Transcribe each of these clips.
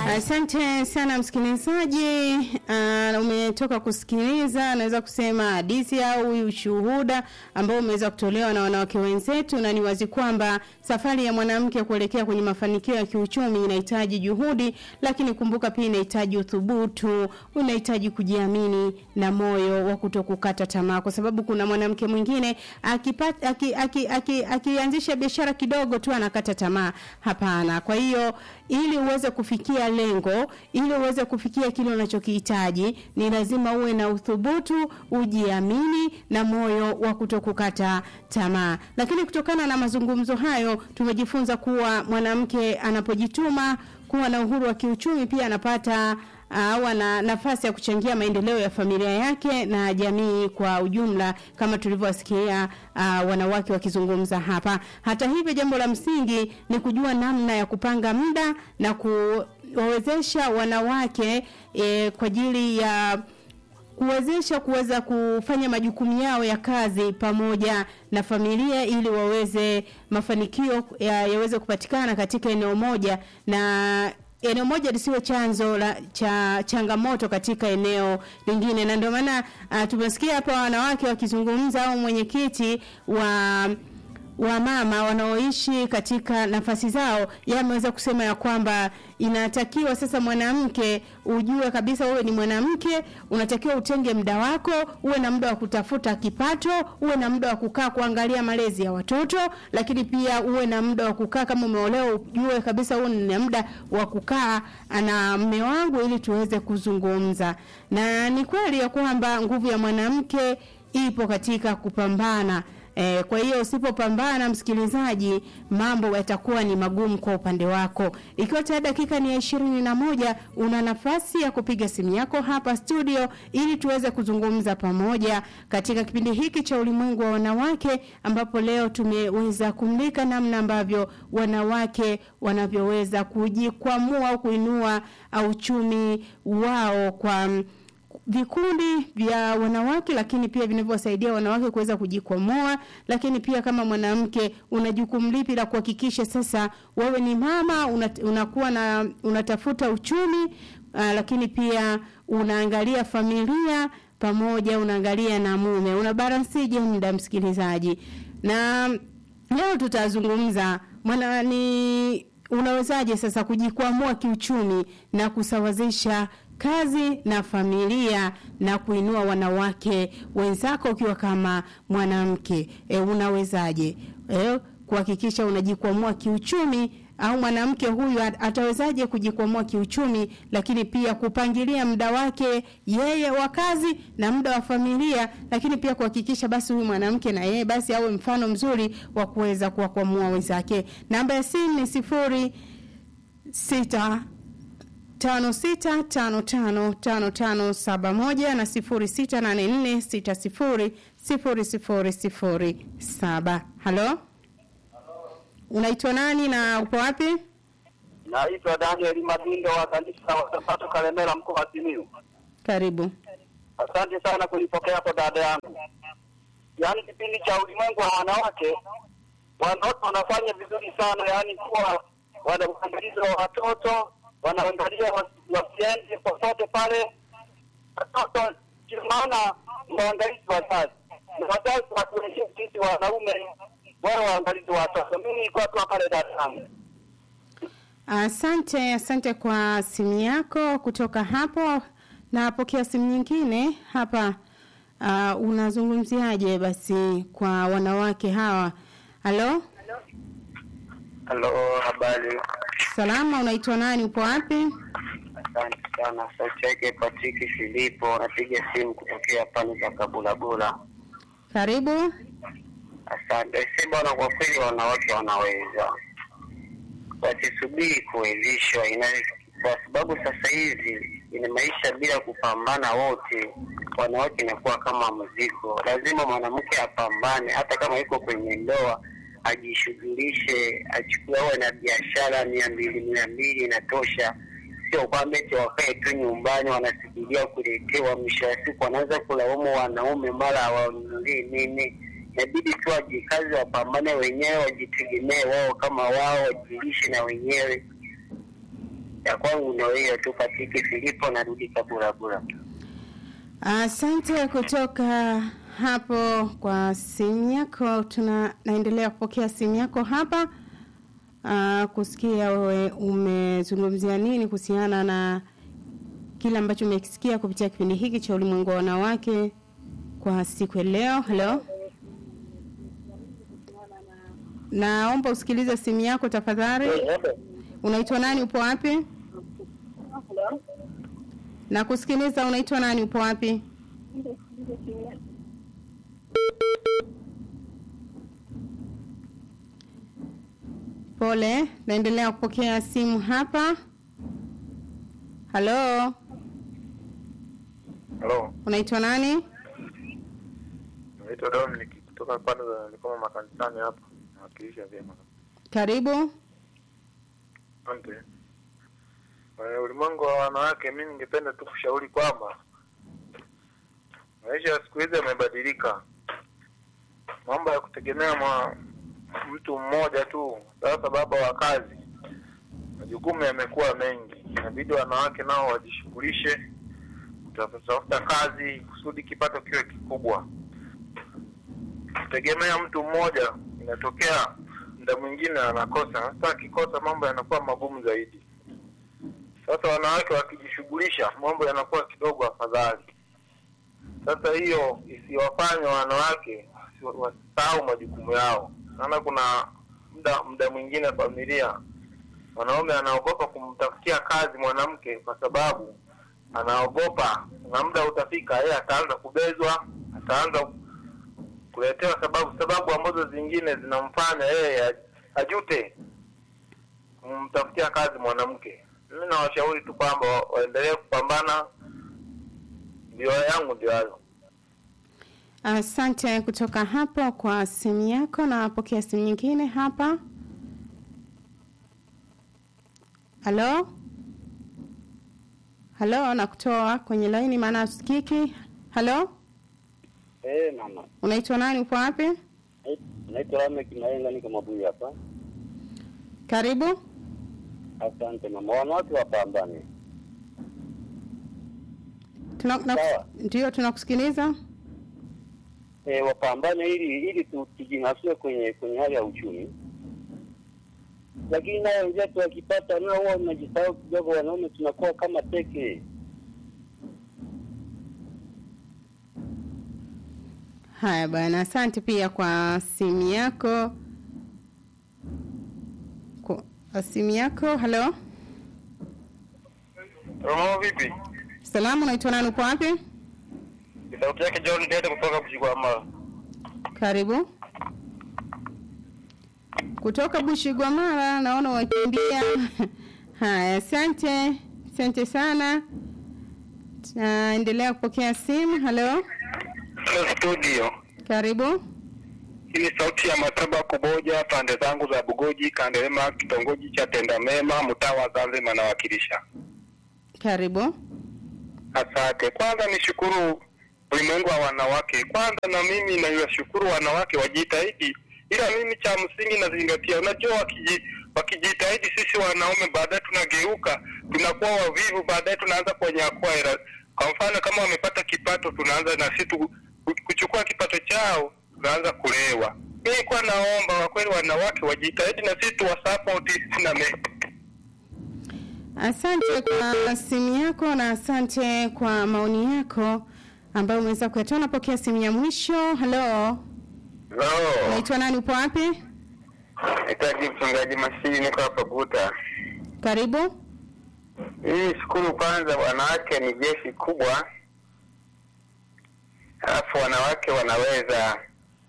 Asante sana msikilizaji. Uh, umetoka kusikiliza naweza kusema hadithi au ushuhuda ambao umeweza kutolewa na wanawake wenzetu, na ni wazi kwamba safari ya mwanamke kuelekea kwenye mafanikio ya kiuchumi inahitaji juhudi, lakini kumbuka pia inahitaji uthubutu, unahitaji kujiamini na moyo wa kutokukata tamaa, kwa sababu kuna mwanamke mwingine akipata akianzisha aki, aki, aki, aki biashara kidogo tu anakata tamaa. Hapana. Kwa hiyo ili uweze kufikia lengo, ili uweze kufikia kile unachokihitaji, ni lazima uwe na uthubutu, ujiamini na moyo wa kutokukata tamaa. Lakini kutokana na mazungumzo hayo, tumejifunza kuwa mwanamke anapojituma kuwa na uhuru wa kiuchumi pia anapata au uh, ana nafasi ya kuchangia maendeleo ya familia yake na jamii kwa ujumla kama tulivyowasikia uh, wanawake wakizungumza hapa. Hata hivyo, jambo la msingi ni kujua namna ya kupanga muda na kuwawezesha wanawake eh, kwa ajili ya kuwezesha kuweza kufanya majukumu yao ya kazi pamoja na familia ili waweze mafanikio ya, yaweze kupatikana katika eneo moja na eneo moja lisiwe chanzo la cha changamoto katika eneo lingine, na ndio maana uh, tumesikia hapa wanawake wakizungumza au mwenyekiti wa wa mama wanaoishi katika nafasi zao, yameweza kusema ya kwamba inatakiwa sasa mwanamke ujue kabisa wewe ni mwanamke, unatakiwa utenge muda wako, uwe na muda wa kutafuta kipato, uwe na muda wa kukaa kuangalia malezi ya watoto, lakini pia uwe na muda wa kukaa kama umeolewa, ujue kabisa huo ni muda wa kukaa na mme wangu ili tuweze kuzungumza. Na ni kweli ya kwamba nguvu ya mwanamke ipo katika kupambana E, kwa hiyo usipopambana msikilizaji, mambo yatakuwa ni magumu kwa upande wako. Ikiwa tayari dakika ni ya ishirini na moja, una nafasi ya kupiga simu yako hapa studio ili tuweze kuzungumza pamoja katika kipindi hiki cha ulimwengu wa wanawake, ambapo leo tumeweza kumulika namna ambavyo wanawake wanavyoweza kujikwamua au kuinua uchumi wao kwa vikundi vya wanawake lakini pia vinavyowasaidia wanawake kuweza kujikwamua. Lakini pia kama mwanamke una jukumu lipi la kuhakikisha sasa wewe ni mama una, unakuwa na unatafuta uchumi uh, lakini pia unaangalia familia pamoja, unaangalia na mume, una balansije muda msikilizaji. Na leo tutazungumza mwana ni unawezaje sasa kujikwamua kiuchumi na kusawazisha kazi na familia na kuinua wanawake wenzako ukiwa kama mwanamke e, unawezaje e, kuhakikisha unajikwamua kiuchumi au mwanamke huyu atawezaje kujikwamua kiuchumi, lakini pia kupangilia muda wake yeye wa kazi na muda wa familia, lakini pia kuhakikisha basi huyu mwanamke na yeye basi awe mfano mzuri wa kuweza kuwakwamua wenzake. Namba ya simu ni sifuri sita tano sita tano tano tano tano saba moja na sifuri sita nane nne sita sifuri sifuri sifuri sifuri saba. Halo, unaitwa nani na upo wapi? Naitwa Daniel Mabindo wa kanisa wa Sabato Kalemera, mkoa wa Simiyu. Karibu. Asante sana kunipokea hapo dada yangu. Yaani kipindi cha ulimwengu wa wanawake, wanawake wanafanya vizuri sana, yaani kuwa wanaangalizi wa watoto wanaangalia wasiende popote pale. Watoto maana waangalizi wazazi na wazazi watuheshimu sisi wanaume, wao waangalizi wa watoto. Mimi nilikuwa tu pale Dar es Salaam. Asante, asante kwa simu yako kutoka hapo. Napokea simu nyingine hapa. Uh, unazungumziaje basi kwa wanawake hawa? Halo, halo, habari salama. Unaitwa nani? Upo wapi? Asante sana. Sauti yake Patrick Filipo, napiga simu kutokea pale za Kabulabula. Karibu. Asante. Si bwana, kwa kweli wanawake wanaweza, wasisubiri kuwezeshwa, ina kwa sababu sasa hivi ina maisha bila kupambana wote, wanawake inakuwa kama mzigo. Lazima mwanamke apambane, hata kama yuko kwenye ndoa ajishughulishe, achukue awe na biashara mia mbili mia mbili inatosha sio kwamba eti wakae tu nyumbani wanasubiria kuletewa. Mwisho wa siku wanaweza kulaumu wanaume, mara hawanunulie nini. Inabidi tu wajikazi, wapambane wenyewe, wajitegemee wao kama wao, wajilishe na wenyewe. ya kwangu ndio hiyo tu. Patiki Filipo, narudi Kaburabura. Asante kutoka hapo kwa simu yako. Tuna naendelea kupokea simu yako hapa uh, kusikia wewe umezungumzia nini kuhusiana na kile ambacho umekisikia kupitia kipindi hiki cha ulimwengu wa wanawake kwa siku ya leo. Hello, naomba usikilize simu yako tafadhali. Unaitwa nani? Upo wapi? Na kusikiliza, unaitwa nani? Upo wapi? Pole, naendelea kupokea simu hapa. Halo, Halo, unaitwa nani? naitwa Dominic kutoka pande za Likoma makanisani hapa, nawakilisha vyema. Karibu. Asante. Kwenye ulimwengu wa wanawake, mi ningependa tu kushauri kwamba maisha ya siku hizi yamebadilika. Mambo ya kutegemea ma, mtu mmoja tu, sasa baba wa kazi, majukumu yamekuwa mengi, inabidi wanawake nao wajishughulishe kutafuta kazi kusudi kipato kiwe kikubwa. Kutegemea mtu mmoja, inatokea muda mwingine anakosa. Sasa akikosa, mambo yanakuwa magumu zaidi. Sasa wanawake wakijishughulisha, mambo yanakuwa kidogo afadhali. Sasa hiyo isiwafanye wanawake wasi- wasisahau majukumu yao, maana kuna muda muda mwingine familia, mwanaume anaogopa kumtafutia kazi mwanamke kwa sababu anaogopa na muda utafika, yeye ataanza kubezwa, ataanza kuletewa sababu sababu ambazo zingine zinamfanya yeye ajute kumtafutia kazi mwanamke. Mimi nawashauri tu kwamba wa- waendelee kupambana. Ndio yangu ndio hayo. Asante kutoka hapo kwa simu yako. Napokea simu nyingine hapa. Halo, halo, nakutoa kwenye laini maana usikiki. Halo, Eh, mama. unaitwa nani? Upo wapi? Naitwa Lamek Maenga, niko Mabuyu hapa. Karibu. Asante mama. Wanawake wapambane. Tuna, na, Sawa. ndio tunakusikiliza. E, wapambane ili ili tu- tujinasue kwenye kwenye hali ya uchumi, lakini nao wenzetu wakipata nao huwa wanajisahau kidogo. Wanaume tunakuwa kama teke. Haya bwana, asante pia kwa simu yako. Kwa simu yako. Halo, Romo vipi? salamu, unaitwa nani? Upo wapi? Ni sauti yake John Dede kutoka Bushigwamala. Karibu. Kutoka Bushigwamala, naona wakimbia. Haya, asante, asante sana. Tunaendelea kupokea simu. Halo, Studio. karibu. Hii ni sauti ya Mataba Kuboja, pande zangu za Bugoji, Kandelema, kitongoji cha Tendamema, mtaa wa Zanzibar nawakilisha. Karibu. Asante. Kwanza nishukuru ulimwengu wa wanawake. Kwanza na mimi naiwashukuru wanawake wajitahidi, ila mimi cha msingi nazingatia, unajua wakiji, wakijitahidi sisi wanaume baadaye tunageuka tunakuwa wavivu, baadaye tunaanza kunyakua hela. Kwa mfano kama wamepata kipato, tunaanza na sisi tu- kuchukua kipato chao, tunaanza kulewa. Mimi kwa naomba kwa kweli wanawake wajitahidi na sisi tuwasapoti na me Asante kwa simu yako na asante kwa maoni yako ambayo umeweza kuyatoa. Napokea simu ya mwisho. Halo, unaitwa nani? Upo wapi? Nahitaji mchungaji Masili, niko hapa Guta. Karibu. Hii shukuru kwanza, wanawake ni jeshi kubwa, alafu wanawake wanaweza.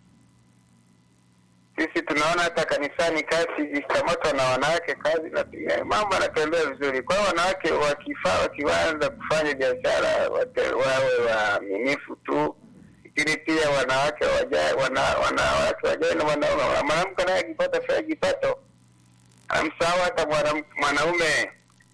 Sisi tunaona hata kanisani kazi ikikamatwa na wanawake kazi na mambo yanatembea vizuri. Kwa hiyo wanawake wakifaa, wakianza kufanya biashara wate- wawe waaminifu tu, lakini pia wanawake wajae, wana, wanawake wajae na wanaume. Mwanamke naye akipata fedha kipato amsahau hata mwanam- mwanaume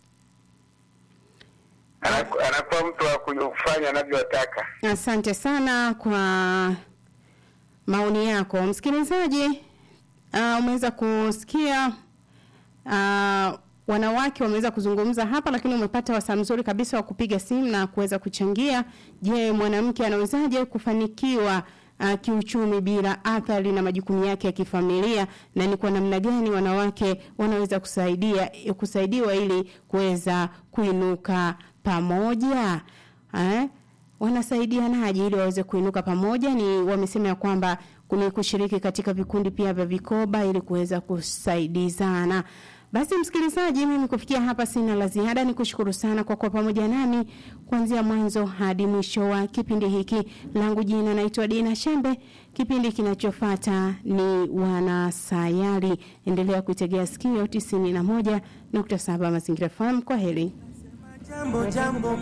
Anaku- anakuwa mtu wa kufanya anavyotaka. Asante sana kwa maoni yako msikilizaji. Uh, umeweza kusikia uh, wanawake wameweza kuzungumza hapa, lakini umepata wasaa mzuri kabisa wa kupiga simu na kuweza kuchangia. Je, mwanamke anawezaje kufanikiwa uh, kiuchumi bila athari na majukumu yake ya kifamilia, na ni kwa namna gani wanawake wanaweza kusaidia kusaidiwa ili kuweza kuinuka pamoja eh? wanasaidianaje ili waweze kuinuka pamoja? Ni wamesema ya kwamba ni kushiriki katika vikundi pia vya vikoba ili kuweza kusaidizana. Basi msikilizaji, mimi kufikia hapa sina la ziada, ni kushukuru sana kwa kuwa pamoja nami kuanzia mwanzo hadi mwisho wa kipindi hiki. Langu jina naitwa Dina Shembe. Kipindi kinachofuata ni Wanasayari. Endelea kuitegea sikio 91.7 Mazingira FM. Kwa heri. Jambo jambo,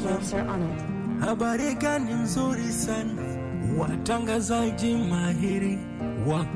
habari gani nzuri sana, watangazaji mahiri wa